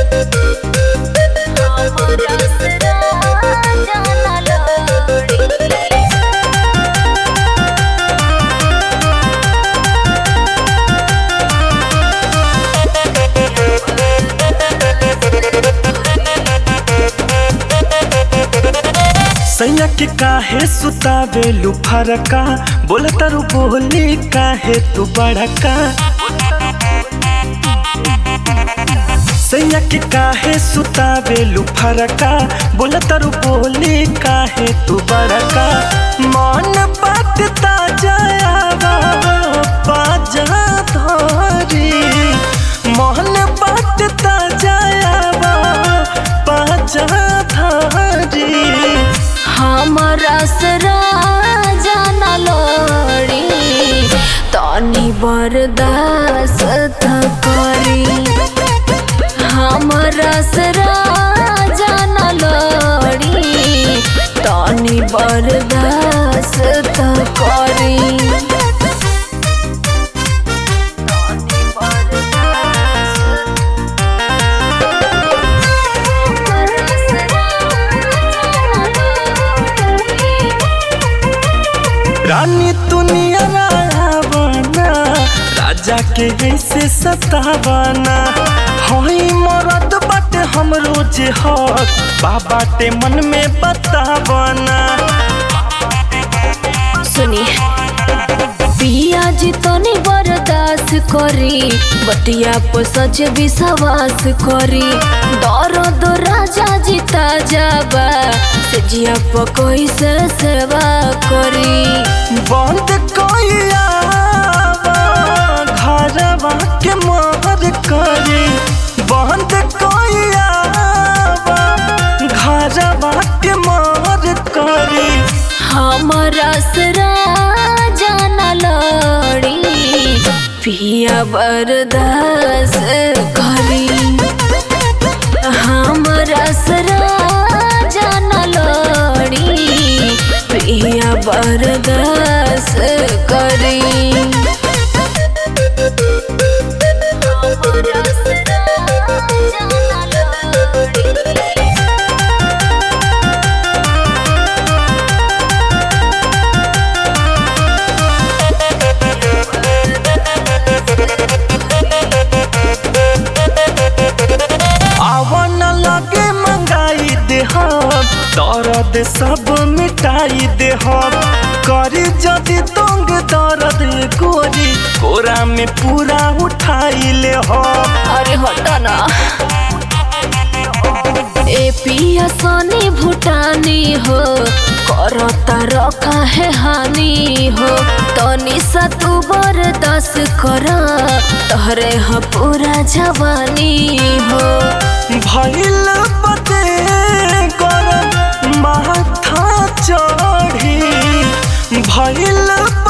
सैया के काहे सुतावे लुफरका बोला तारू बोली काहे तू बड़का सैया के काहे सुतावे लुफरका बोला तारू बोली काहे तू बड़का मन बात ताजा बाजा धरी मन बात ताजा बाजा धरी हमरा सरा जाना लोड़ी तनी बर्दाश्त करी हमरा सरा जाना लोड़ी तनी बर्दाश्त करी रानी दुनिया रावना राजा के ऐसे सतावना हई मरद बाटे हम रोज हक बाबाटे मन में बतावना सुनी पिया जी तनी बर्दाश्त करी बतिया पर सच विश्वास करी दर्द राजा जी ताजाबा से जिया पर कैसे सेवा करी बंद कोइया घरवा के मार करी बंद कोइया घरवा के मार करी हमरा सरा जाना लड़ी पिया बर्दाश्त करी हमरा सरा जाना लड़ी पिया बर्दाश्त करी हमरा सरा जाना लड़ी आवन लगे मंगाई दे हम दर्द सब मिटाई दे हम करी जदि तंग दर्द गोरी कोरा में पूरा उठाई ले हम अरे हटा ना ए पिया सोनी भूटानी हो करता रखा है हानि हो तनी सा तू बरदास कर तोहरे ह पूरा जवानी हो भइल बदे कर माथा चढ़ी भइल